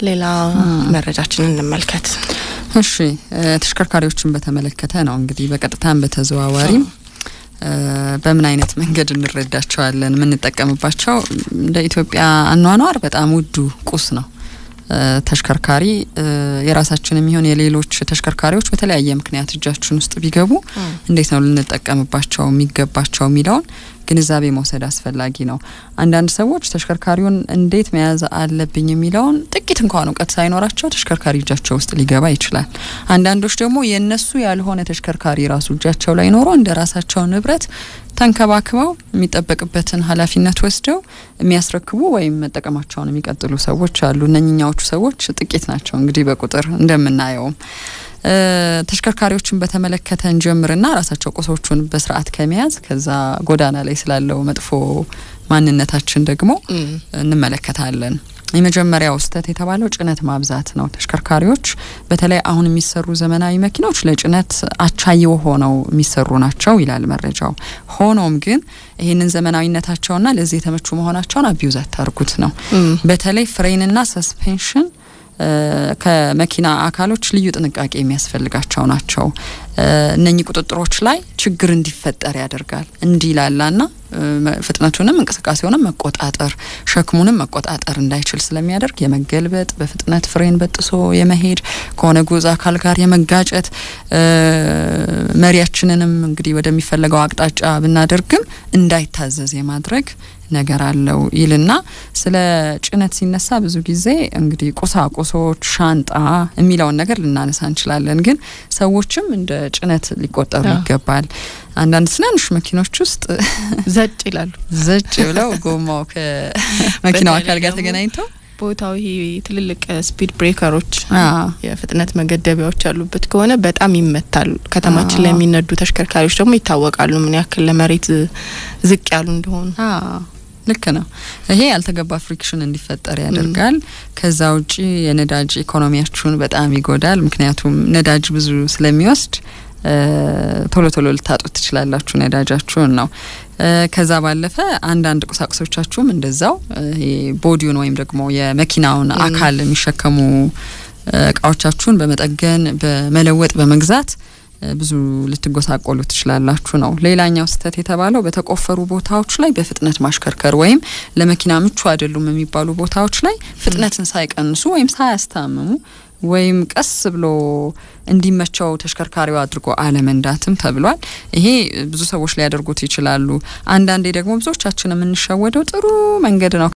ሌላ መረጃችንን እንመልከት። እሺ ተሽከርካሪዎችን በተመለከተ ነው እንግዲህ በቀጥታም በተዘዋዋሪም በምን አይነት መንገድ እንረዳቸዋለን? የምንጠቀምባቸው እንደ ኢትዮጵያ አኗኗር በጣም ውዱ ቁስ ነው። ተሽከርካሪ የራሳችን የሚሆን የሌሎች ተሽከርካሪዎች በተለያየ ምክንያት እጃችን ውስጥ ቢገቡ እንዴት ነው ልንጠቀምባቸው የሚገባቸው የሚለውን ግንዛቤ መውሰድ አስፈላጊ ነው። አንዳንድ ሰዎች ተሽከርካሪውን እንዴት መያዝ አለብኝ የሚለውን ጥቂት እንኳን እውቀት ሳይኖራቸው ተሽከርካሪ እጃቸው ውስጥ ሊገባ ይችላል። አንዳንዶች ደግሞ የእነሱ ያልሆነ ተሽከርካሪ ራሱ እጃቸው ላይ ኖሮ እንደ ራሳቸው ንብረት ተንከባክበው የሚጠበቅበትን ኃላፊነት ወስደው የሚያስረክቡ ወይም መጠቀማቸውን የሚቀጥሉ ሰዎች አሉ። እነኝኛዎቹ ሰዎች ጥቂት ናቸው እንግዲህ በቁጥር እንደምናየውም ተሽከርካሪዎችን በተመለከተ እንጀምርና ራሳቸው ቁሶቹን በስርዓት ከመያዝ ከዛ ጎዳና ላይ ስላለው መጥፎ ማንነታችን ደግሞ እንመለከታለን። የመጀመሪያው ስህተት የተባለው ጭነት ማብዛት ነው። ተሽከርካሪዎች በተለይ አሁን የሚሰሩ ዘመናዊ መኪናዎች ለጭነት አቻየው ሆነው የሚሰሩ ናቸው ይላል መረጃው። ሆኖም ግን ይህንን ዘመናዊነታቸውና ለዚህ የተመቹ መሆናቸውን አቢዩዝ አታርጉት ነው። በተለይ ፍሬንና ሰስፔንሽን ከመኪና አካሎች ልዩ ጥንቃቄ የሚያስፈልጋቸው ናቸው። እነኚህ ቁጥጥሮች ላይ ችግር እንዲፈጠር ያደርጋል። እንዲላላና ፍጥነቱንም እንቅስቃሴውንም መቆጣጠር ሸክሙንም መቆጣጠር እንዳይችል ስለሚያደርግ የመገልበጥ በፍጥነት ፍሬን በጥሶ የመሄድ ከሆነ ጉዞ አካል ጋር የመጋጨት መሪያችንንም እንግዲህ ወደሚፈለገው አቅጣጫ ብናደርግም እንዳይታዘዝ የማድረግ ነገር አለው ይልና ስለ ጭነት ሲነሳ ብዙ ጊዜ እንግዲህ ቁሳቁሶች፣ ሻንጣ የሚለውን ነገር ልናነሳ እንችላለን። ግን ሰዎችም እንደ ጭነት ሊቆጠሩ ይገባል። አንዳንድ ትናንሽ መኪኖች ውስጥ ዘጭ ይላሉ። ዘጭ ብለው ጎማው ከመኪናው አካል ጋር ተገናኝተው ቦታው ይሄ ትልልቅ ስፒድ ብሬከሮች የፍጥነት መገደቢያዎች ያሉበት ከሆነ በጣም ይመታሉ። ከተማችን ላይ የሚነዱ ተሽከርካሪዎች ደግሞ ይታወቃሉ ምን ያክል ለመሬት ዝቅ ያሉ እንደሆኑ። ልክ ነው። ይሄ ያልተገባ ፍሪክሽን እንዲፈጠር ያደርጋል። ከዛ ውጪ የነዳጅ ኢኮኖሚያችሁን በጣም ይጎዳል። ምክንያቱም ነዳጅ ብዙ ስለሚወስድ ቶሎ ቶሎ ልታጡት ትችላላችሁ ነዳጃችሁን ነው። ከዛ ባለፈ አንዳንድ ቁሳቁሶቻችሁም እንደዛው ይሄ ቦዲውን ወይም ደግሞ የመኪናውን አካል የሚሸከሙ እቃዎቻችሁን በመጠገን በመለወጥ በመግዛት ብዙ ልትጎሳቆሉ ትችላላችሁ ነው። ሌላኛው ስህተት የተባለው በተቆፈሩ ቦታዎች ላይ በፍጥነት ማሽከርከር ወይም ለመኪና ምቹ አይደሉም የሚባሉ ቦታዎች ላይ ፍጥነትን ሳይቀንሱ ወይም ሳያስታምሙ ወይም ቀስ ብሎ እንዲመቸው ተሽከርካሪው አድርጎ አለመንዳትም ተብሏል። ይሄ ብዙ ሰዎች ሊያደርጉት ይችላሉ። አንዳንዴ ደግሞ ብዙዎቻችን የምንሸወደው ጥሩ መንገድ ነው